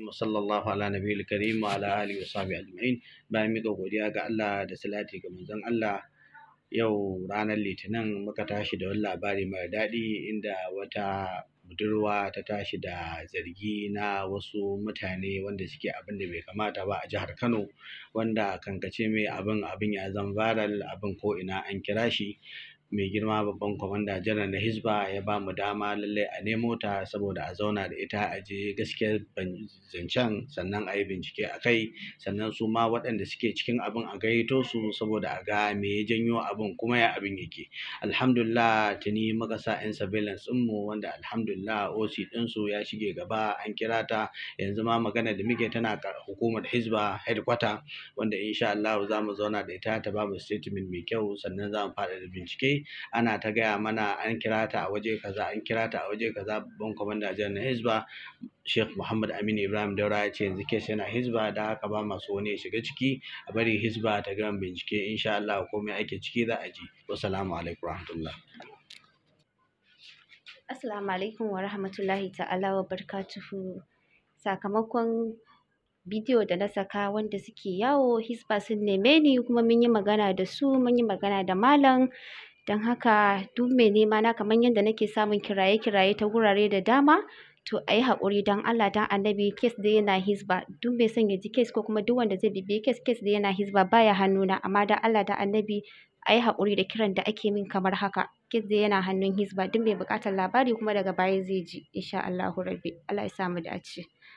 wa sallallahu ala nabiyil karim wa ala alihi wa sahbihi ajma'in bayan mika godiya ga Allah da salati ga manzon Allah yau ranar litinin muka tashi da wani labari mai daɗi inda wata budurwa ta tashi da zargi na wasu mutane wanda suke abin da bai kamata ba a jihar Kano wanda kankace mai abin abin ya zama viral abin ko ina an kira shi mai girma babban kwamanda janar na hisba ya ba mu dama lallai a nemo ta saboda a zauna da ita a je gaskiyar zancen sannan a yi bincike a kai sannan su ma waɗanda suke cikin abin a gayyato su saboda a ga me ya janyo abin kuma ya abin yake alhamdulillah tuni muka sa 'yan surveillance ɗinmu wanda alhamdulillah oc ɗinsu ya shige gaba an kira ta yanzu ma magana da muke tana hukumar hisba headquarter wanda insha Allah za mu zauna da ita ta ba mu statement mai kyau sannan za mu fara da bincike ana ta gaya mana an kira ta a waje kaza an kira ta a waje kaza babban kwamanda janar na hisba Sheikh Muhammad Aminu Ibrahim Daura ya ce yanzu kes yana hisba da haka ba masu wani ya shiga ciki a bari hisba ta gama bincike insha Allah komai ake ciki za a ji wassalamu alaikum warahmatullah Assalamu alaikum wa rahmatullahi ta'ala wa barakatuhu sakamakon bidiyo da na saka wanda suke yawo hisba sun neme ni kuma mun yi magana da su mun yi magana da malam don haka duk mai nema na kamar yadda nake samun kiraye-kiraye ta wurare da dama to a yi haƙuri don Allah don annabi kes da yana hisba duk mai son ya ji kes ko kuma duk wanda zai bibiye kes kes da yana hisba baya hannuna amma don Allah don annabi a yi haƙuri da kiran da ake min kamar haka kes da yana hannun hisba duk mai buƙatar labari kuma daga baya zai ji insha Allahu rabbi Allah ya sa mu dace